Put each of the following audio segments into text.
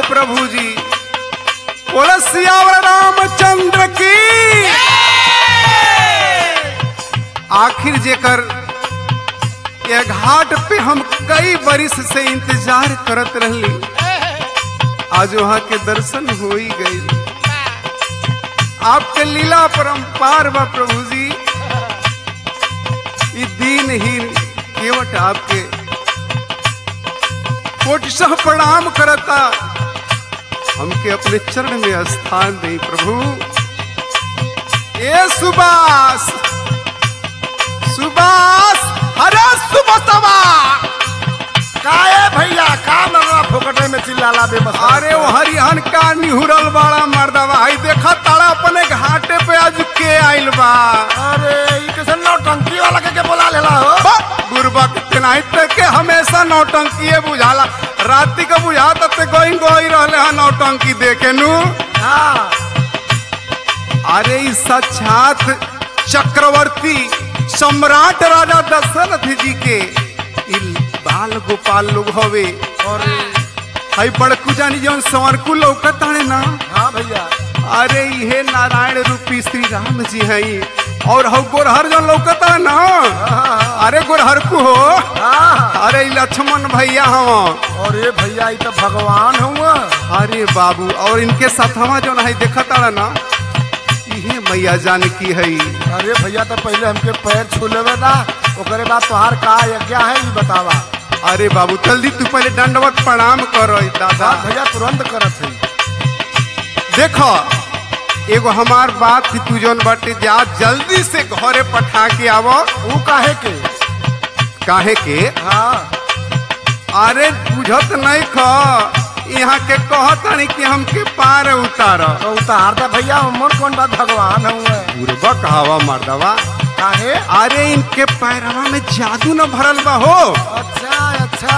हो प्रभु जी बोला सियावर रामचंद्र की आखिर जेकर ये घाट पे हम कई बरिस से इंतजार करत रहली आज वहां के दर्शन हो ही गई आपके लीला परम्पार बा प्रभु जी ई दीनहीन केवट आपके कोटिशह प्रणाम करता हमके अपने चरण में स्थान दे प्रभु ए सुबास सुबास अरे सुबसवा काए भैया का मरना फोकटे में चिल्लाला बेबस अरे वो हरिहन का निहुरल बाड़ा मर्दवा हई देखा ताड़ा अपने घाटे पे आज के आइल बा अरे ई कैसे नौटंकी वाला के के बोला लेला हो बा, गुरबक तेनाही तक के हमेशा नौटंकी बुझाला राती का बुझाता ते गोई गोई रहले हन नौटंकी देखे नु हाँ अरे ई साक्षात चक्रवर्ती सम्राट राजा दशरथ जी के ई बाल गोपाल लोग हवे और हई बड़कू जानी जौन संवरकू लौकत हने ना हाँ भैया अरे ये नारायण रूपी श्री राम जी हई और हौ गोरहर जौन लौकत है ना अरे गोरहरकू हो हाँ अरे ई लक्ष्मण भैया हवा और ये भैया ई तो भगवान हुआ अरे बाबू और इनके साथवा जो है देखत आड़ा ना इहे मैया जानकी है अरे भैया तो पहले हमके पैर छू लेवे ना ओकरे बाद तोहार का यज्ञ है ई बतावा अरे बाबू जल्दी तू पहले दंडवत प्रणाम करो दादा हाँ भैया तुरंत करत है देखो एगो हमार बात थी तू जौन बाटे जा जल्दी से घरे पठा के आवो ऊ काहे के काहे के हाँ अरे बुझत नहीं ख यहाँ के कहतानी कि हमके पार उतार तो उतार दे भैया उमर कौन बात भगवान हुआ बुरबक हवा मर्दवा काहे अरे इनके पैरवा में जादू न भरल बा हो अच्छा अच्छा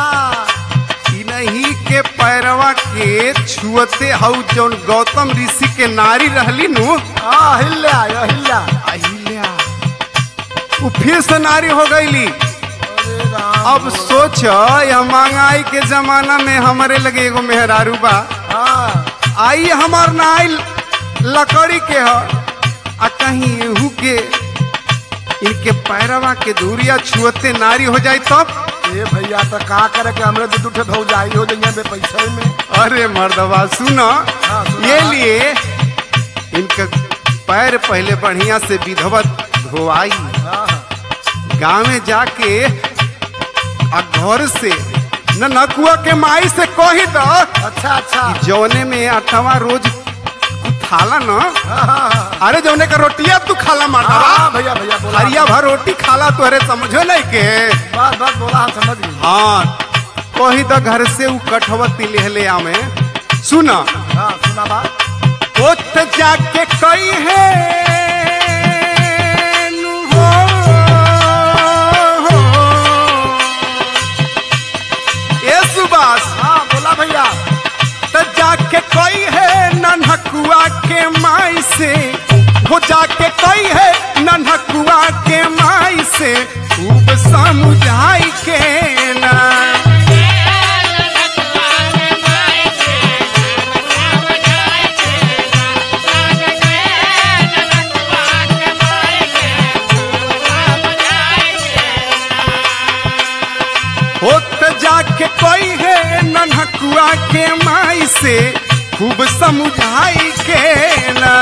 इन्हीं के पैरवा के छुअते हऊ जौन गौतम ऋषि के नारी रहली नु हाँ हिल्ला हिल्ला अहिल्या वो फिर से नारी हो गईली अरे राम अब सोच यह महंगाई के जमाना में हमारे लगे एगो मेहरारू बा हाँ आई हमार नाइल लकड़ी के ह आ कहीं एहू के इनके पैरवा के दूरिया छुअते नारी हो जाए तब ये भैया तो का करे के हमरे दू दूठे भौजाई हो जाइए बे पैसे में अरे मर्दवा सुनो हाँ, सुना। ये लिए इनका पैर पहले बढ़िया से विधवत धोआई हाँ गाँव में जाके आ घर से न नकुआ के माई से कही दो अच्छा अच्छा जौने में अठवा रोज खाला न हाँ हाँ हाँ अरे जौने का रोटिया तू खाला मर्दवा हाँ भैया भैया बोला हरिया भर रोटी खाला तो अरे समझो नहीं के बस बस बोला हम समझ गए हाँ कही तो घर से ऊ कठवती लेहले आमे सुना हाँ सुना बात ओत जाके कई है नु हो, हो। ए सुबास हाँ बोला भैया त जाके कई है नन्हकुआ के माई से हो जाके कई है नन्हकुआ के माई से खूब समझाई के ना होत जाके कोई है नन्हकुआ के माई से खूब समझाई के ना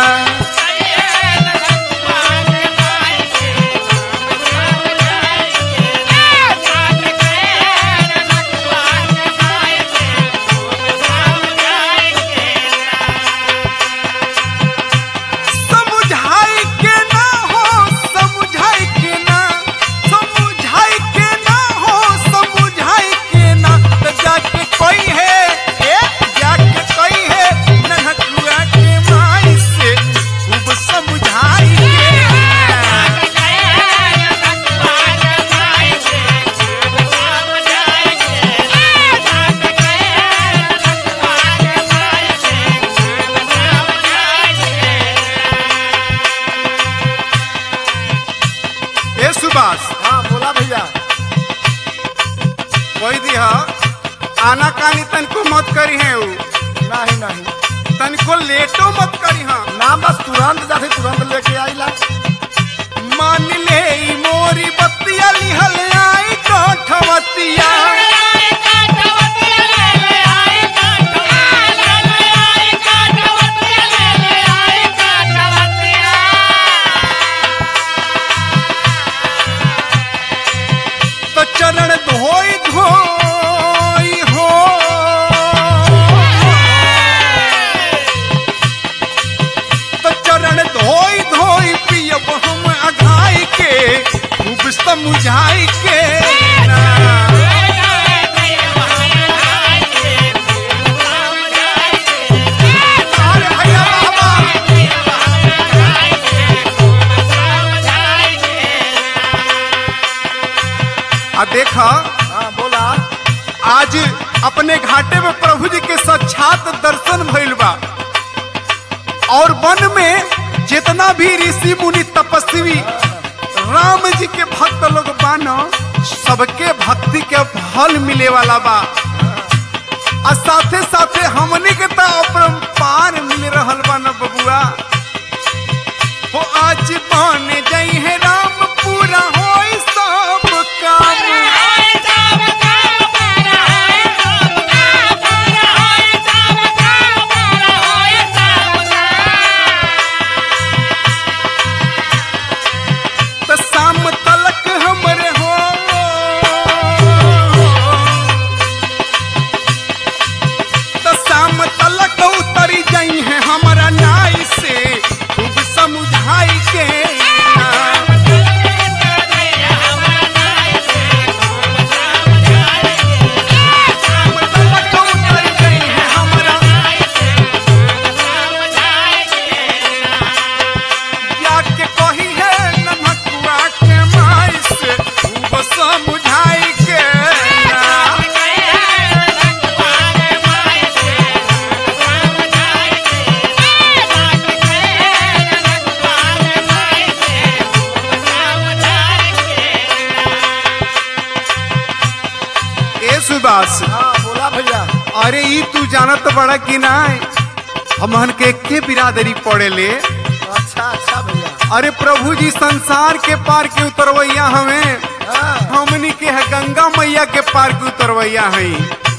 समझाई के ना हो समझाई के ना समझाई के ना हो समझाई के ना तो जाके कोई है ए जाके कोई है नन्हकुआ के माई से खूब समझाई के ना। ए सुभाष हाँ बोला भैया कोई दिया आना कानी तन को मत करी है ऊ नहीं नहीं तनिको लेटो मत करी हाँ ना बस तुरंत जाते तुरंत लेके आइला मान ले ई मोरी बत्तिया लिहल आई काठवतिया तो चरण धोई धोई हो तो चरण धोई धोई पियब हम अघाई के खूब समझाई के ना। अरे भैया बाबा आ देखा हाँ बोला आज अपने घाटे में प्रभु जी के साक्षात दर्शन भइल बा और वन में जितना भी ऋषि मुनि तपस्वी राम जी के भक्त लोग बानो सबके भक्ति के फल मिले वाला बा और साथे साथे हमनी के तो अपरंपार मिल रहल बा न बबुआ हो आज बन जई है राम पूरा होई सब काम त शाम तलक हमरे हो त शाम तलक उतरी जाई है हमारा नाई से खूब समझाई के शाम तलक उतरी जाई है हमारा जाके कही है नमकुआ के माई से खूब समझाई के ए सुबास हाँ बोला भैया अरे ई तू जानत बड़ा कि ना हमहन के के बिरादरी पड़े ले अच्छा अच्छा भैया अरे प्रभु जी संसार के पार के उतरवैया हमें हाँ हमनी के है गंगा मैया के पार के उतरवैया हई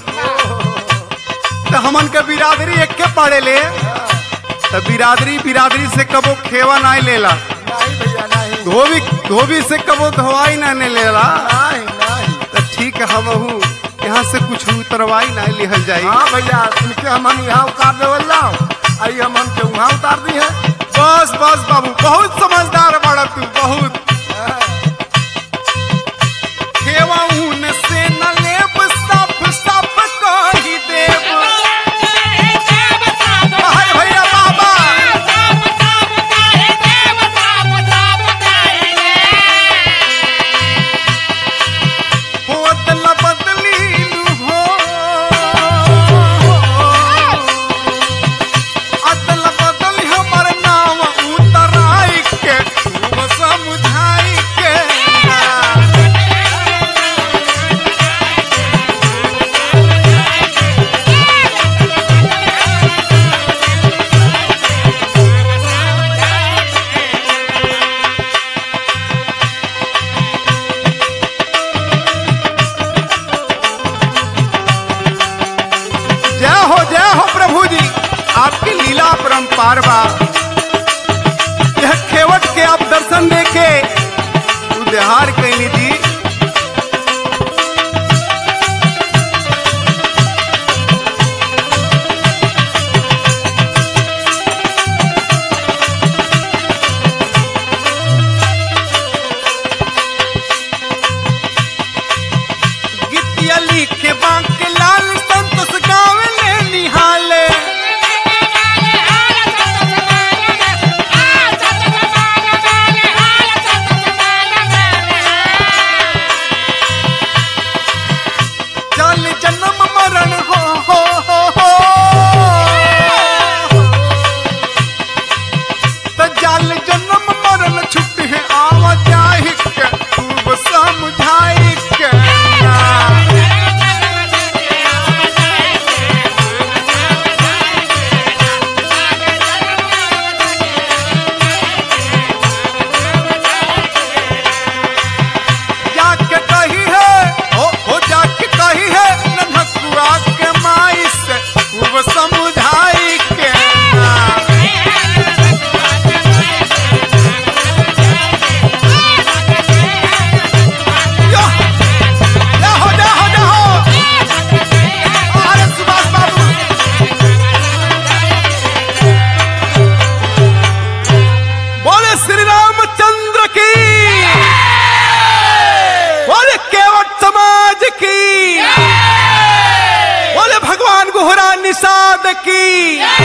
तो हमन के बिरादरी एक के पड़े ले तो बिरादरी बिरादरी से कबो खेवा नहीं लेला नहीं भैया नहीं धोबी धोबी से कबो धोवाई नहीं लेला नहीं नहीं तो ठीक है हम यहाँ से कुछ उतरवाई नहीं लिहल जाई हाँ भैया इनके हमन यहाँ उतार देवल जाओ आई हमन के वहाँ उतार दी है बस बस बाबू बहुत समझदार बड़ा तू बहुत खेवा ऊन से न लेब सब सब कही देब हाय भैया बाबा हो अदला बदली लू हो अदला बदली हमर नाम उतराई के खूब समझाई के जय हो जय हो प्रभु जी आपकी लीला परम्पार बा यह खेवट के आप दर्शन देखे उद्धार कैली जी गीतिया लिखे बांके लाल संतोष गावे ले निहाले की